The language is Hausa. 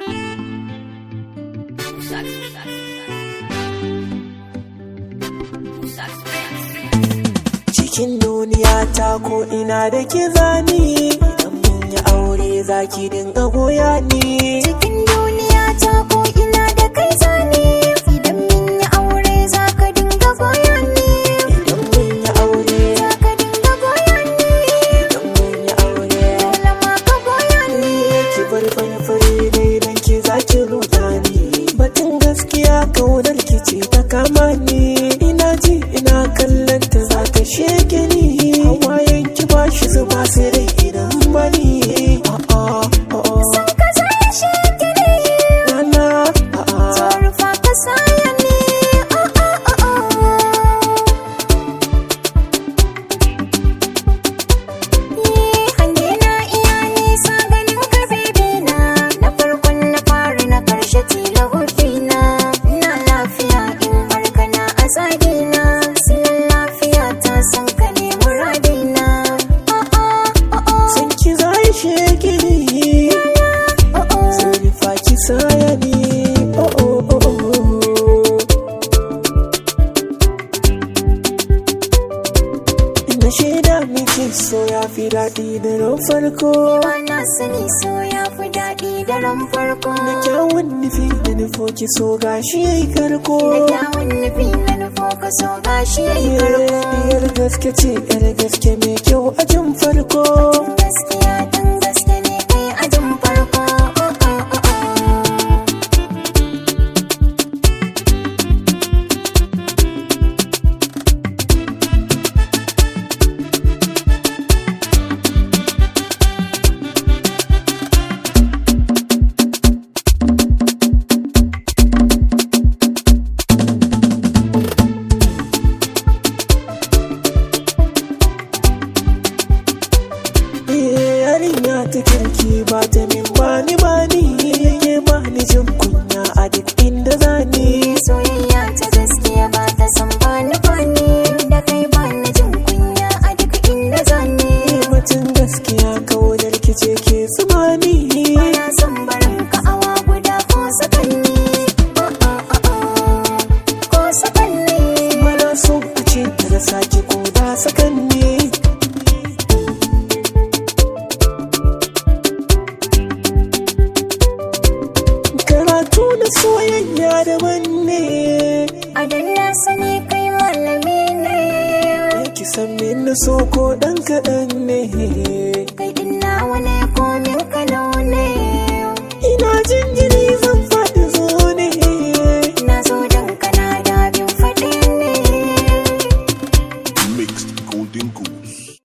cikin duniya ta ko ina da ke zani idan mun yi aure zaki dinga goya ni Cikin duniya ta ko ina da kai zane Idan mun yi aure za ka dinga goya ni idan mun yi aure Za ka dinga goya ni idan mun yi aure Dole ma ka goya ni ki bar fari dai dan ki zaki ruda ni batun gaskiya kaunar ki ce ta kama ni ina ji ina kallon ta za ta sheke ni hawayen ki ba shi zuba sai dai idan bani a'a a'a San ka zai sheke ni nana a'a Rufa ka saya ni Oh oh oh oh Hange na iya nisa ganin ka bebe na Na farkon na fari na karshe tila na Ina lafiya in har kana a zagina Silan lafiya ta san ka ne muradina Oh oh oh oh san ki zai sheke ni oh oh sai fa ki saya ni oh oh oh oh Ina shaida miki so ya fi daɗi da ran farko Ba na sani so ya fi daɗi da ran farko Da kyawun nufi da nufo ki so gashi yayi karko Da kyawun nufi na nufo ka so gashi ya yi karko Yar gaske ce yar gaske mai kyau a jin farko Gaskiya dan gaske ne kai ajin farko oh, oh, oh, oh. Eh, Yarinya ta kirki ba ta min bani bani Yake bani jin kunya a duk inda zani Soyayya ta gaskiya ba ta san bani bani Da kai bani jin kunya a duk inda zane Batun gaskiya kaunar ki ce ke tsumani Bana son barin ka awa guda ko sakanni oh, oh, oh, oh. Ko sakanni Mana so a ce ta da sake ko da sakanni Karatu da soyayya daban ne A dan na sani kai malami ne Ki san min na so ko ɗan kaɗan ne Kai din nawa ne ko min kalau ne Ina jin